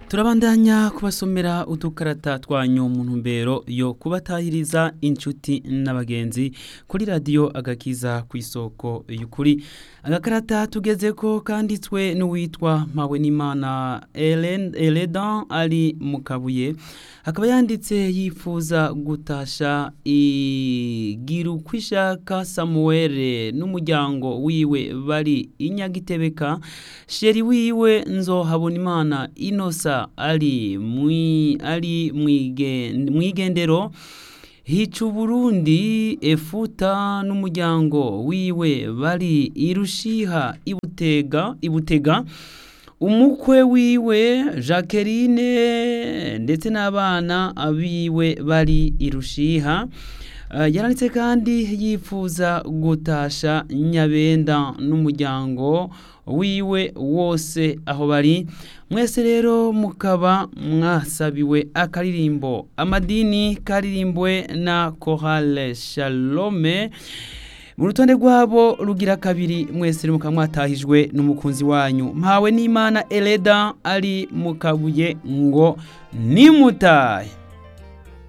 turabandanya kubasomera udukarata twanyu mu ntumbero yo kubatahiriza inshuti n'abagenzi kuri radiyo agakiza ku isoko y'ukuri agakarata tugeze ko kanditswe n'uwitwa mpawe n'imana eledan ari mu kabuye akaba yanditse yifuza gutasha igirukwishaka samuwere n'umuryango wiwe bari inyagitebeka sheri wiwe nzohabona imana inosa ari ari mwigendero hica uburundi efuta n'umuryango wiwe bari irushiha ibutega ibutega umukwe wiwe jacqueline ndetse n'abana biwe bari irushiha yaranditse kandi yifuza gutasha nyabenda n'umuryango wiwe wose aho bari mwese rero mukaba mwasabiwe akaririmbo amadini karirimbwe na korale shalome mu rutonde rwabo rugira kabiri mwese mukaba mwatahijwe n'umukunzi wanyu mpawe n'imana ereda ari mu kabuye ngo nimutahe